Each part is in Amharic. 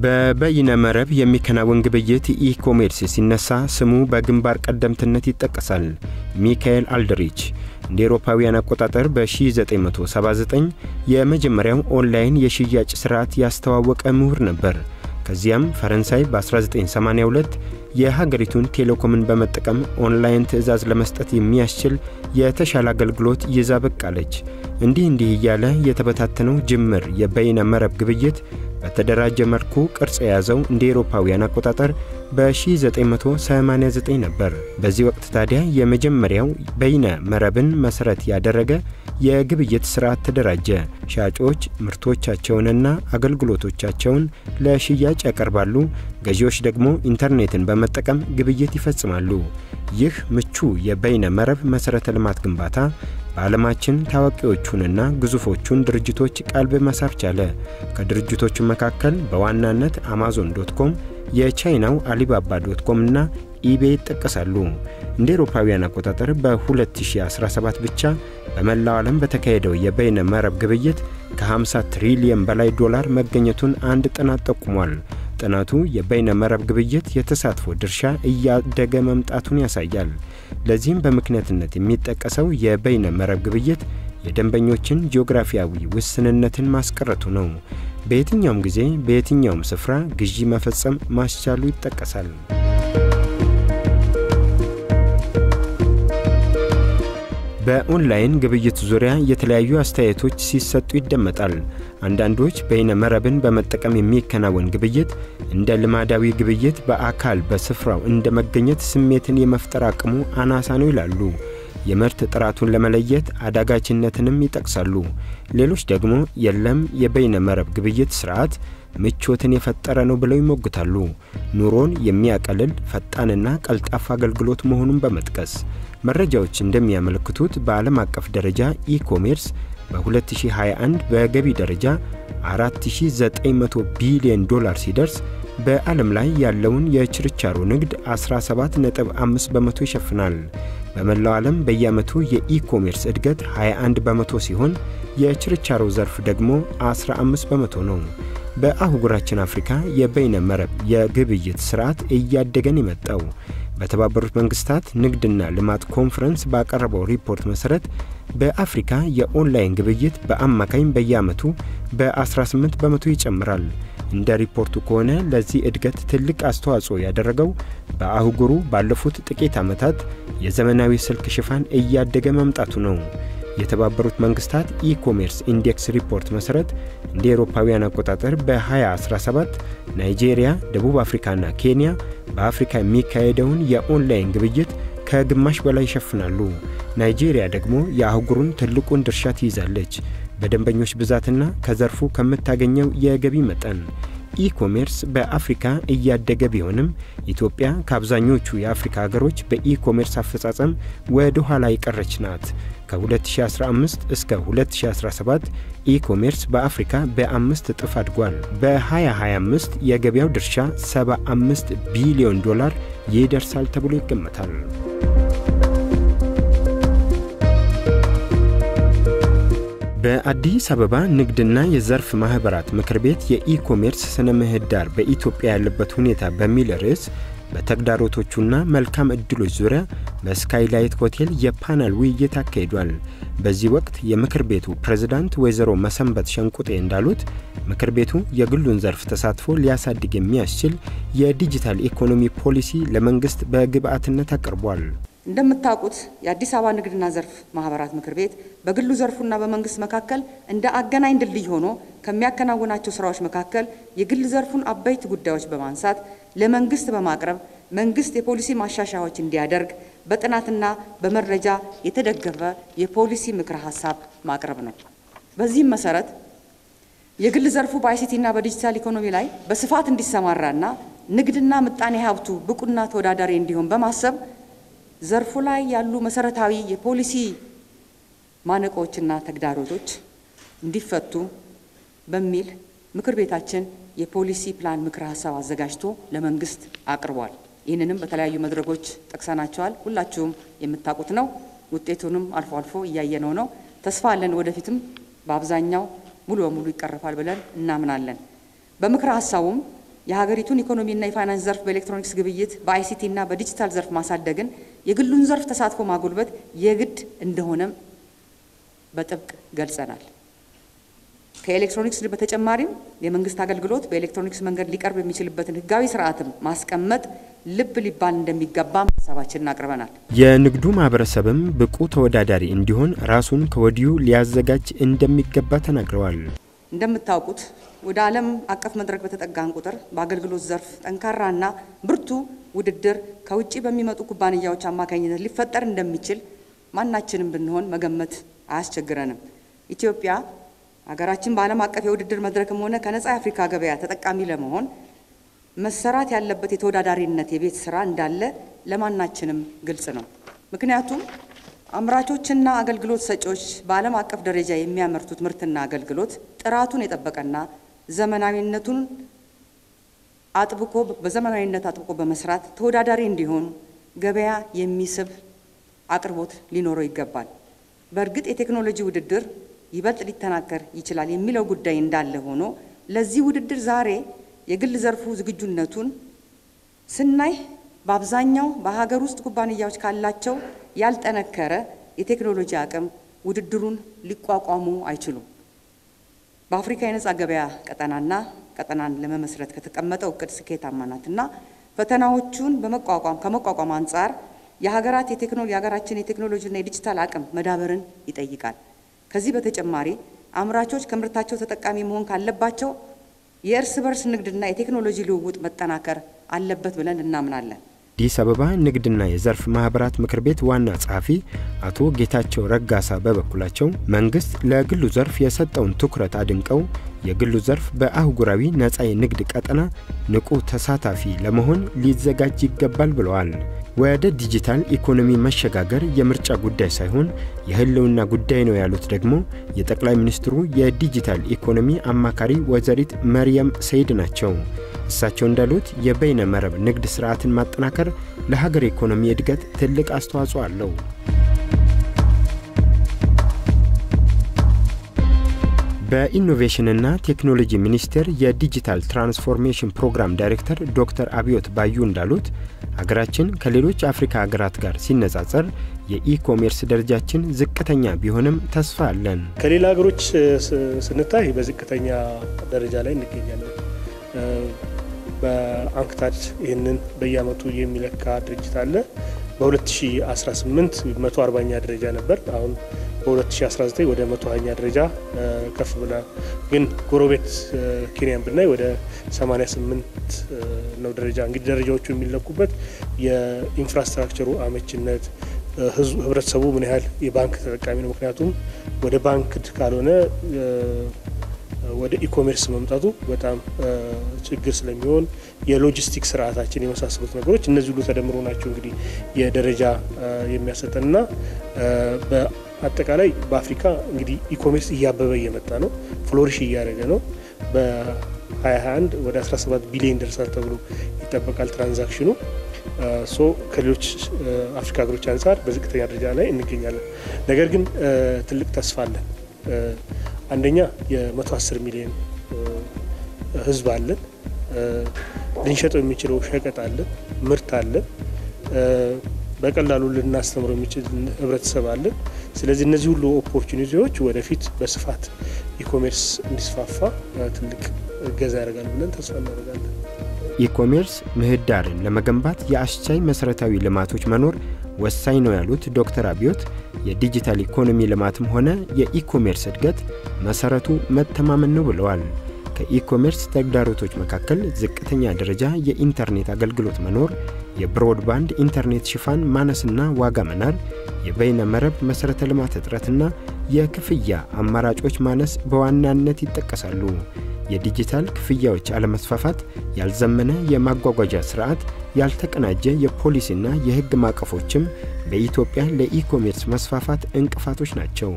በበይነ መረብ የሚከናወን ግብይት ኢኮሜርስ ሲነሳ ስሙ በግንባር ቀደምትነት ይጠቀሳል። ሚካኤል አልድሪች እንደ ኤሮፓውያን አቆጣጠር በ1979 የመጀመሪያው ኦንላይን የሽያጭ ስርዓት ያስተዋወቀ ምሁር ነበር። ከዚያም ፈረንሳይ በ1982 የሀገሪቱን ቴሌኮምን በመጠቀም ኦንላይን ትዕዛዝ ለመስጠት የሚያስችል የተሻለ አገልግሎት ይዛ በቃለች። እንዲህ እንዲህ እያለ የተበታተነው ጅምር የበይነ መረብ ግብይት በተደራጀ መልኩ ቅርጽ የያዘው እንደ ኤሮፓውያን አቆጣጠር በ1989 ነበር። በዚህ ወቅት ታዲያ የመጀመሪያው በይነ መረብን መሠረት ያደረገ የግብይት ስርዓት ተደራጀ። ሻጮች ምርቶቻቸውንና አገልግሎቶቻቸውን ለሽያጭ ያቀርባሉ። ገዢዎች ደግሞ ኢንተርኔትን በመጠቀም ግብይት ይፈጽማሉ። ይህ ምቹ የበይነ መረብ መሠረተ ልማት ግንባታ በዓለማችን ታዋቂዎቹንና ግዙፎቹን ድርጅቶች ቀልብ መሳብ ቻለ። ከድርጅቶቹ መካከል በዋናነት አማዞን ዶት ኮም፣ የቻይናው አሊባባ ዶት ኮም እና ኢቤይ ይጠቀሳሉ። እንደ ኤሮፓውያን አቆጣጠር በ2017 ብቻ በመላው ዓለም በተካሄደው የበይነ መረብ ግብይት ከ50 ትሪሊየን በላይ ዶላር መገኘቱን አንድ ጥናት ጠቁሟል። ጥናቱ የበይነ መረብ ግብይት የተሳትፎ ድርሻ እያደገ መምጣቱን ያሳያል። ለዚህም በምክንያትነት የሚጠቀሰው የበይነ መረብ ግብይት የደንበኞችን ጂኦግራፊያዊ ውስንነትን ማስቀረቱ ነው። በየትኛውም ጊዜ በየትኛውም ስፍራ ግዢ መፈጸም ማስቻሉ ይጠቀሳል። በኦንላይን ግብይት ዙሪያ የተለያዩ አስተያየቶች ሲሰጡ ይደመጣል። አንዳንዶች በይነ መረብን በመጠቀም የሚከናወን ግብይት እንደ ልማዳዊ ግብይት በአካል በስፍራው እንደ መገኘት ስሜትን የመፍጠር አቅሙ አናሳ ነው ይላሉ። የምርት ጥራቱን ለመለየት አዳጋችነትንም ይጠቅሳሉ። ሌሎች ደግሞ የለም የበይነ መረብ ግብይት ስርዓት ምቾትን የፈጠረ ነው ብለው ይሞግታሉ። ኑሮን የሚያቀልል ፈጣንና ቀልጣፋ አገልግሎት መሆኑን በመጥቀስ መረጃዎች እንደሚያመለክቱት በዓለም አቀፍ ደረጃ ኢኮሜርስ በ2021 በገቢ ደረጃ 4900 ቢሊዮን ዶላር ሲደርስ በዓለም ላይ ያለውን የችርቻሮ ንግድ 17.5 በመቶ ይሸፍናል። በመላው ዓለም በየዓመቱ የኢኮሜርስ እድገት 21 በመቶ ሲሆን የችርቻሮ ዘርፍ ደግሞ 15 በመቶ ነው። በአህጉራችን አፍሪካ የበይነ መረብ የግብይት ስርዓት እያደገን የመጣው በተባበሩት መንግስታት ንግድና ልማት ኮንፈረንስ ባቀረበው ሪፖርት መሠረት በአፍሪካ የኦንላይን ግብይት በአማካኝ በየዓመቱ በ18 በመቶ ይጨምራል። እንደ ሪፖርቱ ከሆነ ለዚህ እድገት ትልቅ አስተዋጽኦ ያደረገው በአህጉሩ ባለፉት ጥቂት ዓመታት የዘመናዊ ስልክ ሽፋን እያደገ መምጣቱ ነው። የተባበሩት መንግስታት ኢኮሜርስ ኢንዴክስ ሪፖርት መሠረት እንደ ኤሮፓውያን አቆጣጠር በ2017 ናይጄሪያ፣ ደቡብ አፍሪካና ኬንያ በአፍሪካ የሚካሄደውን የኦንላይን ግብይት ከግማሽ በላይ ይሸፍናሉ። ናይጄሪያ ደግሞ የአህጉሩን ትልቁን ድርሻ ትይዛለች በደንበኞች ብዛትና ከዘርፉ ከምታገኘው የገቢ መጠን። ኢኮሜርስ በአፍሪካ እያደገ ቢሆንም ኢትዮጵያ ከአብዛኞቹ የአፍሪካ ሀገሮች በኢኮሜርስ አፈጻጸም ወደ ኋላ የቀረች ናት። ከ2015 እስከ 2017 ኢኮሜርስ በአፍሪካ በአምስት እጥፍ አድጓል። በ2025 የገበያው ድርሻ 75 ቢሊዮን ዶላር ይደርሳል ተብሎ ይገመታል። በአዲስ አበባ ንግድና የዘርፍ ማኅበራት ምክር ቤት የኢኮሜርስ ስነ ምህዳር በኢትዮጵያ ያለበት ሁኔታ በሚል ርዕስ በተግዳሮቶቹና መልካም ዕድሎች ዙሪያ በስካይላይት ሆቴል የፓናል ውይይት አካሂዷል። በዚህ ወቅት የምክር ቤቱ ፕሬዝዳንት ወይዘሮ መሰንበት ሸንቁጤ እንዳሉት ምክር ቤቱ የግሉን ዘርፍ ተሳትፎ ሊያሳድግ የሚያስችል የዲጂታል ኢኮኖሚ ፖሊሲ ለመንግሥት በግብዓትነት አቅርቧል። እንደምታውቁት የአዲስ አበባ ንግድና ዘርፍ ማህበራት ምክር ቤት በግሉ ዘርፉና በመንግስት መካከል እንደ አገናኝ ድልድይ ሆኖ ከሚያከናውናቸው ስራዎች መካከል የግል ዘርፉን አበይት ጉዳዮች በማንሳት ለመንግስት በማቅረብ መንግስት የፖሊሲ ማሻሻያዎች እንዲያደርግ በጥናትና በመረጃ የተደገፈ የፖሊሲ ምክረ ሀሳብ ማቅረብ ነው። በዚህም መሰረት የግል ዘርፉ በአይሲቲና በዲጂታል ኢኮኖሚ ላይ በስፋት እንዲሰማራና ንግድና ምጣኔ ሀብቱ ብቁና ተወዳዳሪ እንዲሆን በማሰብ ዘርፉ ላይ ያሉ መሰረታዊ የፖሊሲ ማነቆችና ተግዳሮቶች እንዲፈቱ በሚል ምክር ቤታችን የፖሊሲ ፕላን ምክረ ሀሳብ አዘጋጅቶ ለመንግስት አቅርቧል። ይህንንም በተለያዩ መድረኮች ጠቅሰናቸዋል። ሁላችሁም የምታውቁት ነው። ውጤቱንም አልፎ አልፎ እያየነው ነው። ተስፋ አለን። ወደፊትም በአብዛኛው ሙሉ በሙሉ ይቀረፋል ብለን እናምናለን። በምክረ ሀሳቡም የሀገሪቱን ኢኮኖሚና የፋይናንስ ዘርፍ በኤሌክትሮኒክስ ግብይት፣ በአይሲቲና በዲጂታል ዘርፍ ማሳደግን፣ የግሉን ዘርፍ ተሳትፎ ማጎልበት የግድ እንደሆነም በጥብቅ ገልጸናል። ከኤሌክትሮኒክስ በተጨማሪም የመንግስት አገልግሎት በኤሌክትሮኒክስ መንገድ ሊቀርብ የሚችልበትን ህጋዊ ስርዓትም ማስቀመጥ ልብ ሊባል እንደሚገባም ሀሳባችንን አቅርበናል። የንግዱ ማህበረሰብም ብቁ ተወዳዳሪ እንዲሆን ራሱን ከወዲሁ ሊያዘጋጅ እንደሚገባ ተናግረዋል። እንደምታውቁት ወደ ዓለም አቀፍ መድረክ በተጠጋን ቁጥር በአገልግሎት ዘርፍ ጠንካራና ብርቱ ውድድር ከውጭ በሚመጡ ኩባንያዎች አማካኝነት ሊፈጠር እንደሚችል ማናችንም ብንሆን መገመት አያስቸግረንም። ኢትዮጵያ ሀገራችን በዓለም አቀፍ የውድድር መድረክም ሆነ ከነጻ የአፍሪካ ገበያ ተጠቃሚ ለመሆን መሰራት ያለበት የተወዳዳሪነት የቤት ስራ እንዳለ ለማናችንም ግልጽ ነው። ምክንያቱም አምራቾችና አገልግሎት ሰጪዎች በዓለም አቀፍ ደረጃ የሚያመርቱት ምርትና አገልግሎት ጥራቱን የጠበቀና ዘመናዊነቱን አጥብቆ በዘመናዊነት አጥብቆ በመስራት ተወዳዳሪ እንዲሆኑ ገበያ የሚስብ አቅርቦት ሊኖረው ይገባል። በእርግጥ የቴክኖሎጂ ውድድር ይበልጥ ሊጠናከር ይችላል የሚለው ጉዳይ እንዳለ ሆኖ ለዚህ ውድድር ዛሬ የግል ዘርፉ ዝግጁነቱን ስናይ በአብዛኛው በሀገር ውስጥ ኩባንያዎች ካላቸው ያልጠነከረ የቴክኖሎጂ አቅም ውድድሩን ሊቋቋሙ አይችሉም። በአፍሪካ የነጻ ገበያ ቀጠናና ቀጠናን ለመመስረት ከተቀመጠው እቅድ ስኬታማ ናትና ፈተናዎቹን በመቋቋም ከመቋቋም አንጻር የሀገራት የቴክኖሎጂ የሀገራችን የቴክኖሎጂና የዲጂታል አቅም መዳበርን ይጠይቃል። ከዚህ በተጨማሪ አምራቾች ከምርታቸው ተጠቃሚ መሆን ካለባቸው የእርስ በርስ ንግድና የቴክኖሎጂ ልውውጥ መጠናከር አለበት ብለን እናምናለን። አዲስ አበባ ንግድና የዘርፍ ማህበራት ምክር ቤት ዋና ጸሐፊ አቶ ጌታቸው ረጋሳ በበኩላቸው መንግስት ለግሉ ዘርፍ የሰጠውን ትኩረት አድንቀው የግሉ ዘርፍ በአህጉራዊ ነጻ የንግድ ቀጠና ንቁ ተሳታፊ ለመሆን ሊዘጋጅ ይገባል ብለዋል። ወደ ዲጂታል ኢኮኖሚ መሸጋገር የምርጫ ጉዳይ ሳይሆን የህልውና ጉዳይ ነው ያሉት ደግሞ የጠቅላይ ሚኒስትሩ የዲጂታል ኢኮኖሚ አማካሪ ወይዘሪት መርየም ሰይድ ናቸው። እሳቸው እንዳሉት የበይነ መረብ ንግድ ስርዓትን ማጠናከር ለሀገር ኢኮኖሚ እድገት ትልቅ አስተዋጽኦ አለው። በኢኖቬሽንና ቴክኖሎጂ ሚኒስቴር የዲጂታል ትራንስፎርሜሽን ፕሮግራም ዳይሬክተር ዶክተር አብዮት ባዩ እንዳሉት ሀገራችን ከሌሎች አፍሪካ ሀገራት ጋር ሲነጻጸር የኢኮሜርስ ደረጃችን ዝቅተኛ ቢሆንም ተስፋ አለን። ከሌላ ሀገሮች ስንታይ በዝቅተኛ ደረጃ ላይ እንገኛለን። በአንክታድ ይህንን በየአመቱ የሚለካ ድርጅት አለ። በ2018 140ኛ ደረጃ ነበር። አሁን በ2019 ወደ 120ኛ ደረጃ ከፍ ብላ፣ ግን ጎረቤት ኬንያን ብናይ ወደ 88 ነው ደረጃ። እንግዲህ ደረጃዎቹ የሚለኩበት የኢንፍራስትራክቸሩ አመችነት፣ ህብረተሰቡ ምን ያህል የባንክ ተጠቃሚ ነው። ምክንያቱም ወደ ባንክ ካልሆነ ወደ ኢኮሜርስ መምጣቱ በጣም ችግር ስለሚሆን የሎጂስቲክ ስርዓታችን የመሳሰሉት ነገሮች እነዚህ ሁሉ ተደምሮ ናቸው እንግዲህ የደረጃ የሚያሰጠንና በአጠቃላይ በአፍሪካ እንግዲህ ኢኮሜርስ እያበበ እየመጣ ነው፣ ፍሎሪሽ እያደረገ ነው። በ2021 ወደ 17 ቢሊዮን ደርሳል ተብሎ ይጠበቃል ትራንዛክሽኑ። ሶ ከሌሎች አፍሪካ ሀገሮች አንጻር በዝቅተኛ ደረጃ ላይ እንገኛለን። ነገር ግን ትልቅ ተስፋ አለን። አንደኛ የ110 ሚሊዮን ህዝብ አለን። ልንሸጠው የሚችለው ሸቀጥ አለን፣ ምርት አለን። በቀላሉ ልናስተምረው የሚችል ህብረተሰብ አለን። ስለዚህ እነዚህ ሁሉ ኦፖርቹኒቲዎች ወደፊት በስፋት ኢኮሜርስ እንዲስፋፋ ትልቅ እገዛ ያደርጋል ብለን ተስፋ እናደርጋለን። ኢኮሜርስ ምህዳርን ለመገንባት የአስቻይ መሠረታዊ ልማቶች መኖር ወሳኝ ነው ያሉት ዶክተር አብዮት የዲጂታል ኢኮኖሚ ልማትም ሆነ የኢኮሜርስ እድገት መሰረቱ መተማመን ነው ብለዋል። ከኢኮሜርስ ተግዳሮቶች መካከል ዝቅተኛ ደረጃ የኢንተርኔት አገልግሎት መኖር፣ የብሮድባንድ ኢንተርኔት ሽፋን ማነስና ዋጋ መናር፣ የበይነ መረብ መሠረተ ልማት እጥረትና የክፍያ አማራጮች ማነስ በዋናነት ይጠቀሳሉ። የዲጂታል ክፍያዎች አለመስፋፋት፣ ያልዘመነ የማጓጓዣ ስርዓት፣ ያልተቀናጀ የፖሊሲና የሕግ ማዕቀፎችም በኢትዮጵያ ለኢኮሜርስ መስፋፋት እንቅፋቶች ናቸው።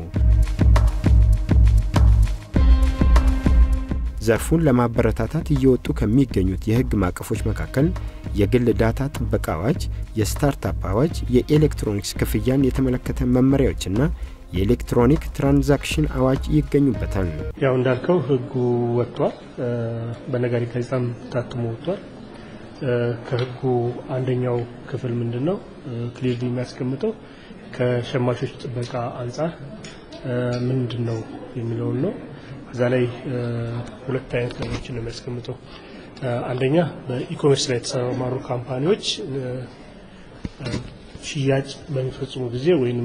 ዘርፉን ለማበረታታት እየወጡ ከሚገኙት የሕግ ማዕቀፎች መካከል የግል ዳታ ጥበቃ አዋጅ፣ የስታርታፕ አዋጅ፣ የኤሌክትሮኒክስ ክፍያን የተመለከተ መመሪያዎችና የኤሌክትሮኒክ ትራንዛክሽን አዋጅ ይገኙበታል። ያው እንዳልከው ህጉ ወጥቷል። በነጋሪት ጋዜጣም ታትሞ ወጥቷል። ከህጉ አንደኛው ክፍል ምንድን ነው ክሊርሊ የሚያስቀምጠው ከሸማቾች ጥበቃ አንጻር ምንድን ነው የሚለውን ነው። እዛ ላይ ሁለት አይነት ነገሮችን ነው የሚያስቀምጠው። አንደኛ በኢኮሜርስ ላይ የተሰማሩ ካምፓኒዎች ሽያጭ በሚፈጽሙ ጊዜ ወይም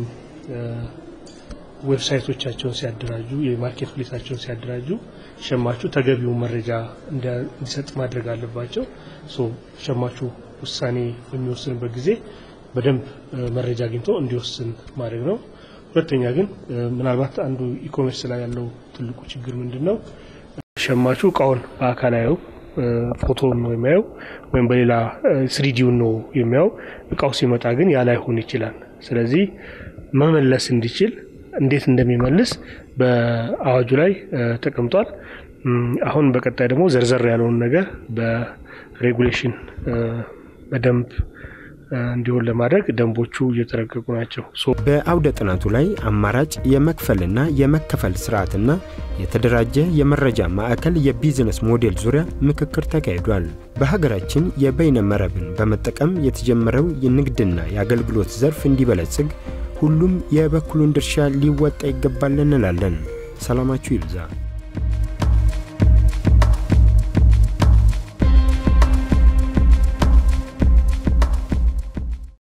ዌብሳይቶቻቸውን ሲያደራጁ የማርኬት ፕሌሳቸውን ሲያደራጁ ሸማቹ ተገቢውን መረጃ እንዲሰጥ ማድረግ አለባቸው። ሸማቹ ውሳኔ በሚወስንበት ጊዜ በደንብ መረጃ አግኝቶ እንዲወስን ማድረግ ነው። ሁለተኛ ግን ምናልባት አንዱ ኢኮሜርስ ላይ ያለው ትልቁ ችግር ምንድን ነው? ሸማቹ እቃውን በአካል አየው ፎቶውን ነው የሚያየው ወይም በሌላ ስሪዲውን ነው የሚያየው። እቃው ሲመጣ ግን ያ ላይሆን ይችላል። ስለዚህ መመለስ እንዲችል እንዴት እንደሚመልስ በአዋጁ ላይ ተቀምጧል። አሁን በቀጣይ ደግሞ ዘርዘር ያለውን ነገር በሬጉሌሽን በደንብ እንዲሆን ለማድረግ ደንቦቹ እየተረቀቁ ናቸው። በአውደ ጥናቱ ላይ አማራጭ የመክፈልና የመከፈል ስርዓትና የተደራጀ የመረጃ ማዕከል የቢዝነስ ሞዴል ዙሪያ ምክክር ተካሂዷል። በሀገራችን የበይነ መረብን በመጠቀም የተጀመረው የንግድና የአገልግሎት ዘርፍ እንዲበለጽግ ሁሉም የበኩሉን ድርሻ ሊወጣ ይገባል እንላለን። ሰላማችሁ ይብዛ።